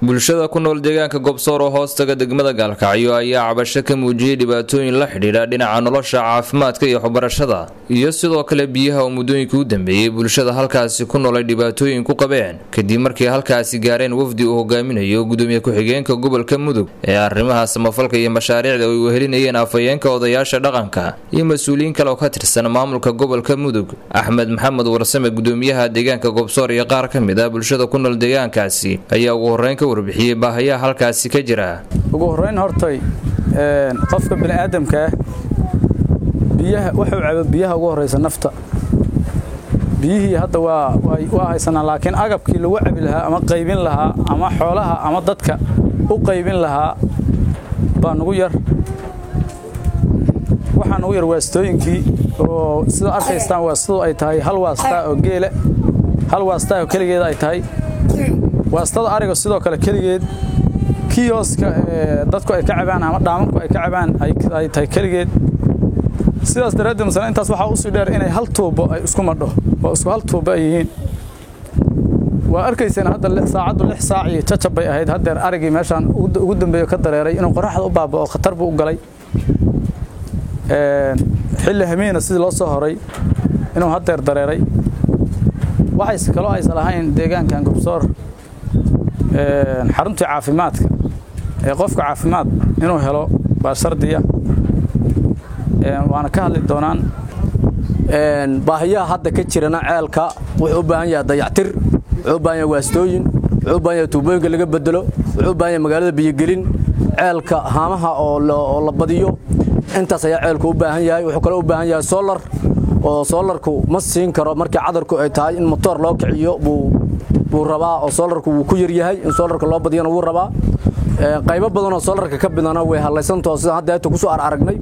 bulshada ku nool deegaanka gobsoor oo hoostaga degmada gaalkacyo ayaa cabasho ka muujiyey dhibaatooyin la xidhiidha dhinaca nolosha caafimaadka iyo waxbarashada iyo sidoo kale biyaha oo muddooyinkii u dambeeyey bulshada halkaasi ku nool ay dhibaatooyin ku qabeen kadib markii halkaasi gaareen wafdi uu hogaaminayo gudoomiye ku-xigeenka gobolka mudug ee arrimaha samafalka iyo mashaariicda ay wehelinayeen afhayeenka odayaasha dhaqanka iyo mas-uuliyiin kale oo ka tirsan maamulka gobolka mudug axmed maxamed warsame gudoomiyaha deegaanka gobsoor iyo qaar ka mid ah bulshada ku nool deegaankaasi ayaa ugu horreyn ka warbixiyey baahayaha halkaasi ka jira ugu horrayn hortay qofka bini'aadamkaa biyaha wuxuu cabo biyaha ugu horraysa nafta biyihii hadda waa waa haysanaa laakiin agabkii lagu cabi lahaa ama qaybin lahaa ama xoolaha ama dadka u qaybin lahaa baa nugu yar waxaa nugu yar waastooyinkii oo sida arkaystaan waastadu ay tahay hal waastaa oo geele hal waastaa oo keligeed ay tahay waastada ariga sidoo kale keligeed kiyooska dadku ay ka cabaan ama dhaamanku ay ka cabaan ay tahay keligeed sidaas daraaddeed masale intaas waxaa usii dheer inay hal tuubo ay isku madho oo isku hal tuubo ay yihiin waa arkayseen hadda saacaddu lix saac iyo jajab bay ahayd haddeer arigii meeshaan ugu dambeeyo ka dareeray inuu qoraxda u baaba'o khatar buu u galay xilli hamiina sidii loo soo horay inuu haddeer dareeray waxayse kaloo aysan lahayn deegaankan gobsoor xaruntii caafimaadka ee qofka caafimaad inuu helo baa shardiya waana ka hadli doonaan baahiyaha hadda ka jirana ceelka wuxuu u baahan yahay dayactir wuxuu u baahan yahay waastooyin wuxuu u baahan yahay tuubooyinka laga bedelo wuxuu u baahan yahay magaalada biyogelin ceelka haamaha oo la badiyo intaas ayaa ceelku u baahan yahay wuxuu kaloo u baahan yahay solar oo soolarku ma siin karo markii cadarku ay tahay in motoor loo kiciyo buu rabaa oo soolarku wuu ku yaryahay in soolarka loo badiyana wuu rabaa qaybo badan oo soolarka ka bidana way hadlaysantao sidaan hadda eeta kusoo aragnay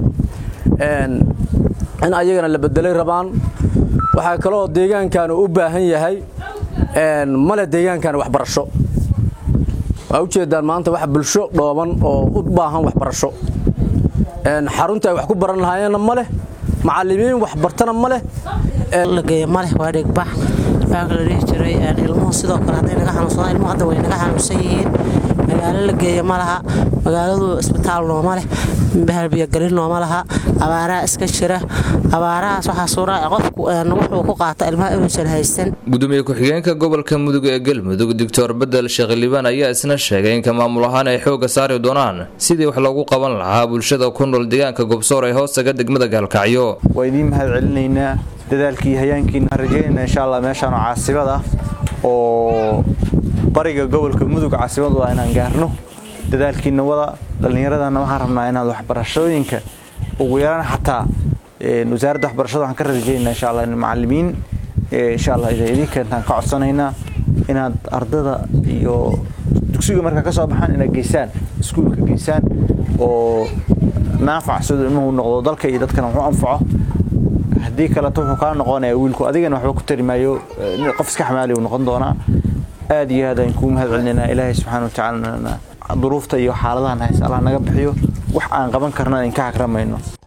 in ayagana la bedelay rabaan waxaa kaloo deegaankan u baahan yahay male deegaankan waxbarasho waa ujeedaan maanta wax bulsho dhooban oo u baahan waxbarasho xarunta ay wax ku baran lahaayeenna ma leh macallimiin wax bartana ma leh lageeyo maleh waa dhigbax baanka la dhihi jiray ilmuhu sidoo kale hadday naga xanuunsadaan ilmuhu hadda way naga xanuunsan yihiin magaalo la geeyo ma laha magaaladu isbitaal nooma leh bahalbiyogelin nooma laha abaaraha iska jira abaarahaas waxaa suura qofku wuxuu ku qaata ilmaha inuusan haysan gudoomiye ku-xigeenka gobolka mudug ee galmudug doctor bedel sheekh liibaan ayaa isna sheegay in ka maamul ahaan ay xooga saari doonaan sidii wax loogu qaban lahaa bulshada ku nool deegaanka gobsoor ee hoostaga degmada gaalkacyo waa idiin mahad celinaynaa dadaalkii hayaankiina rajaynayna insha allah meeshaan oo caasibad ah oo bariga gobolka mudug caasibad waa inaan gaarno dadaalkiina wada dhallinyaradana waxaan rabnaa inaad waxbarashooyinka ugu yaraan xataa wasaaradda waxbarashada waxaan ka rajaynaa insha allah macallimiin insha allah idin keentaan ka codsanaynaa inaad ardada iyo dugsiga markaa ka soo baxaan inaad geysaan iskuulka geysaan oo naafac siduu ilmuhu noqdo dalka iyo dadkana wuxuu anfaco haddii kaleto wuxuu kaa noqonaya wiilku adigana waxba ku tari maayo qof iska xamaali uu noqon doonaa aad iyo aad ayaan kuu mahad celinaynaa ilaahay subxaana wa tacaala duruufta iyo xaaladahan hayse allah naga bixiyo wax aan qaban karna in ka hagramayno